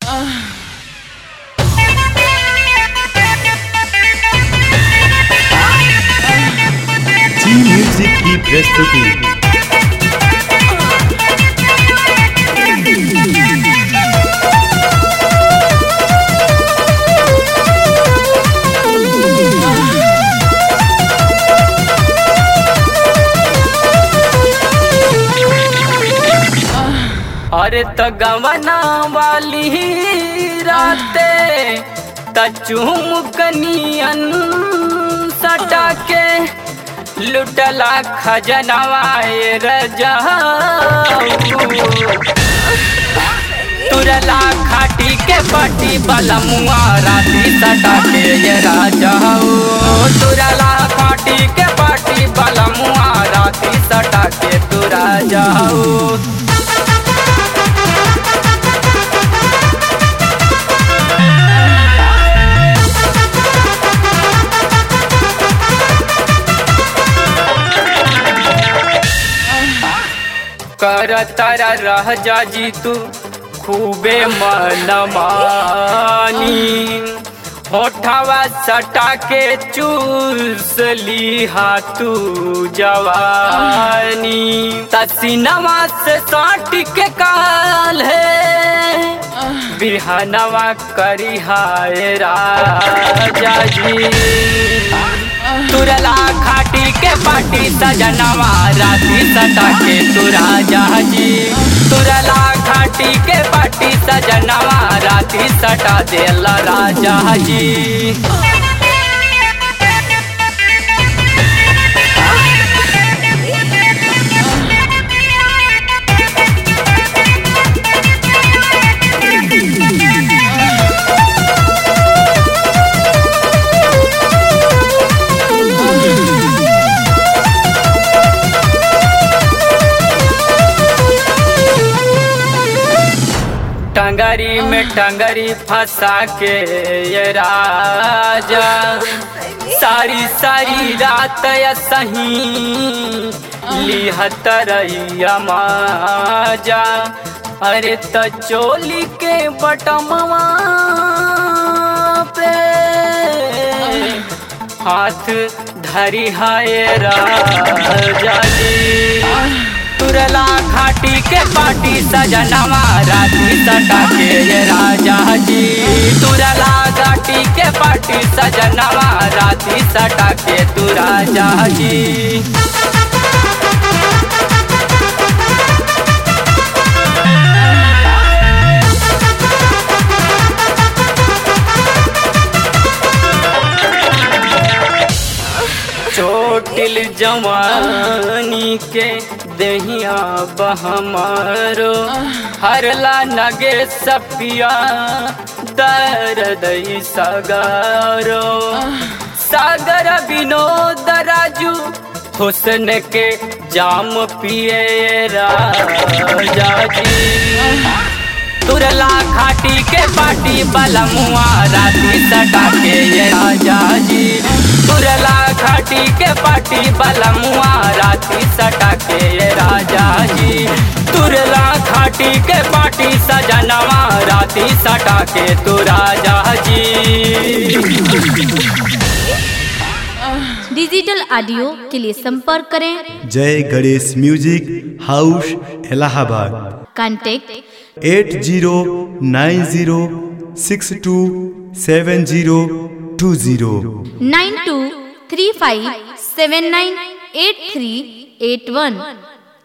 जी म्यूजिक की प्रस्तुति अरे त गवना वाली राते त चुमकनियन सटा के लुटला खजनवाए रजा तुरला खाटी के पाटी वाला मुआ राती सटा के ये राजा तुरला खाटी के पाटी वाला मुआ राती सटा के तू राजा कर तारा रह जा जी तू खूबे मन मानी होठवा सटा के चूस ली तू जवानी तसीनवा से साट के काल है बिहनवा करी हाय राजा जी तुरला खाटी के पाटी सजनवा राती सटा के तू राजा जी तुरला खाटी के पाटी सजनवा राती सटा देला राजा जी टंगरी में टंगरी फंसा के ये राजा सारी सारी रात या सही लिहत रैया माजा अरे त चोली के बटमवा पे हाथ धरी हाय राजा जी तुरला घाटी के पाटी सजनवा राती सटा के ये राजा जी तुरला घाटी के पाटी सजनवा राती सटा के तू राजा जी चोटिल जवानी के दहिया बहमारो हरला नगे सपिया दर्द सगारो सागर विनोद राजू हुसन के जाम पिए राजा जी तुरला खाटी के पाटी बलमुआ राती सटा के ये राजा जी तुरला खाटी के पाटी बलमुआ राती सटा के ये राजा जी तुरला खाटी के पाटी सजनवा राती सटा के तू राजा जी डिजिटल ऑडियो के लिए संपर्क करें Jai Ganesh music house Allahabad contact at zero nine zero six two seven zero two zero nine two three five seven nine eight three eight one